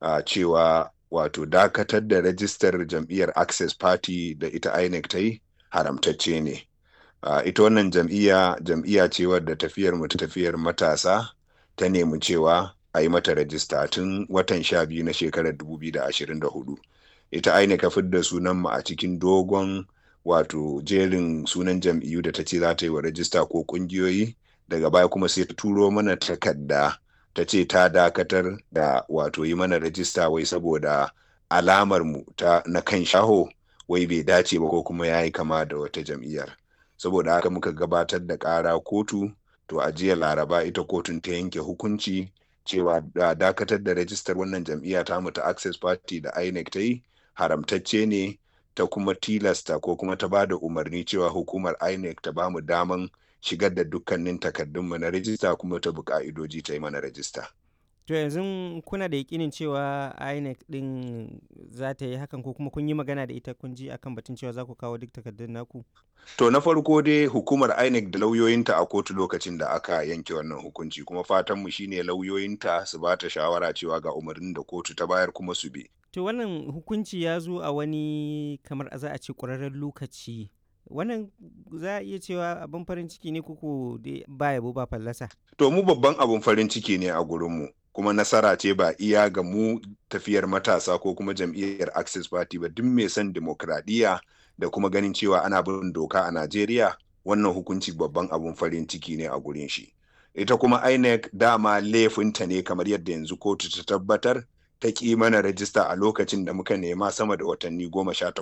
uh, cewa wato dakatar da rajistar jam'iyyar access party da ita inec ta yi haramtacce ne uh, ita wannan jam'iyya jam'iyya ce wadda tafiyar mu ta tafiyar matasa ta nemi cewa a yi mata rajista tun watan sha biyu na shekarar 2024 ita inec ka fidda sunan mu a cikin dogon wato jerin sunan jam'iyyu da ta ce za ta yi wa rajista ko kungiyoyi daga baya kuma sai ta turo mana takarda ta ce ta dakatar da wato yi mana rajista wai saboda alamar mu ta na kan shaho wai bai dace ba ko kuma ya yi kama da wata jam'iyyar saboda haka muka gabatar da ƙara kotu to a jiya laraba ita kotun ta yanke hukunci cewa da dakatar da rajistar wannan jam'iyya ta mu ta access party da inec ta yi haramtacce ne ta kuma tilasta ko kuma ta ba da umarni cewa hukumar inec ta ba mu daman shigar da dukkanin takardunmu na rajista kuma ta bi ka'idoji ta yi mana rajista. To yanzu kuna da yakinin cewa INEC din za ta yi hakan ko kuma kun yi magana da ita kun ji akan batun cewa za ku kawo duk takardun naku? To na farko dai hukumar INEC da lauyoyinta a kotu lokacin da aka yanke wannan hukunci kuma fatanmu shine lauyoyinta su ba ta shawara cewa ga umarnin da kotu ta bayar kuma su bi. To wannan hukunci ya zo a wani kamar za a ce ƙwararren lokaci wannan za a iya cewa abin farin ciki ne kuku ba yabo ba fallasa. To mu babban abin farin ciki ne a gurinmu kuma nasara ce ba iya ga mu tafiyar matasa ko kuma jam'iyyar Access Party ba duk mai son demokradiyya da kuma ganin cewa ana bin doka a Najeriya wannan hukunci babban abin farin ciki ne a gurin shi. Ita kuma INEC dama laifinta ne kamar yadda yanzu kotu ta tabbatar ta ƙi mana rajista a lokacin da muka nema sama da watanni goma sha